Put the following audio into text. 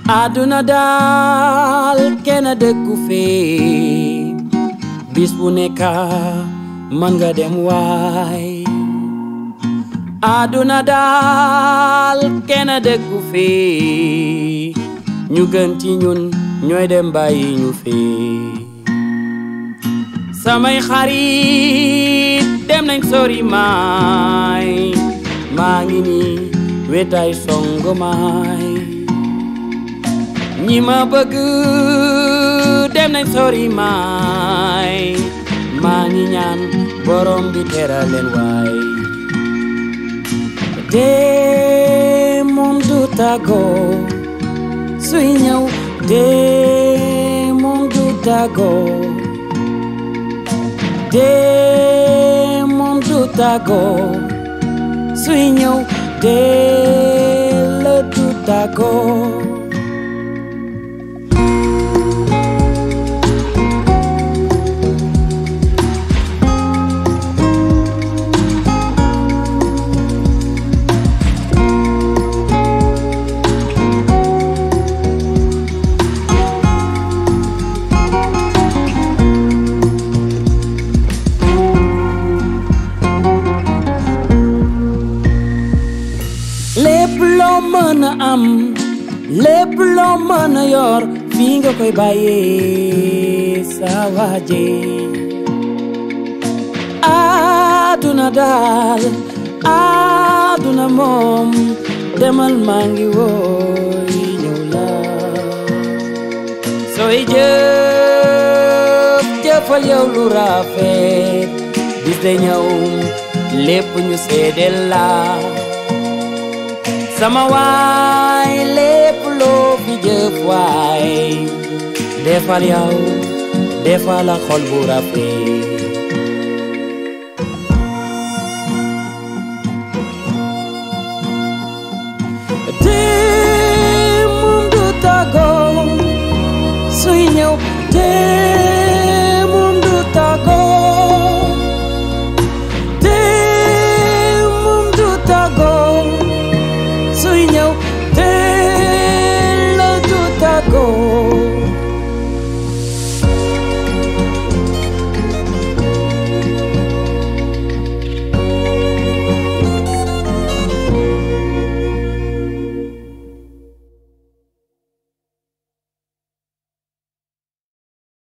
àdduna daal kenn dëkku fee bis bu nekk mën nga dem waay àdduna daal kenn dëkku fee ñu gën ci ñun ñooy dem bàyyi ñu fee samay xarit dem nañ sori maay maa ngi nii wetaay song maay ñi ma bëgg dem nañ sori maay maa ngi ñaan borom bi teral leen waay dee moom du tàggoo suy ñëw dee moom du tàggoo dee moom du tàggoo suy ñëw dee la du tàggoo lépp loo mën a am lépp loo mën a yor fii nga koy bàyyee sa waaje àdduna daal àdduna moom demal maa ngi wooy ñëw la sooy jëf jëfal yow lu rafet bis day ñëw lépp ñu seedeel la sama waay lépp loo fi jëf waay defal yow defal la xol bu rafet dee moom du tàggoo suy ñëw dee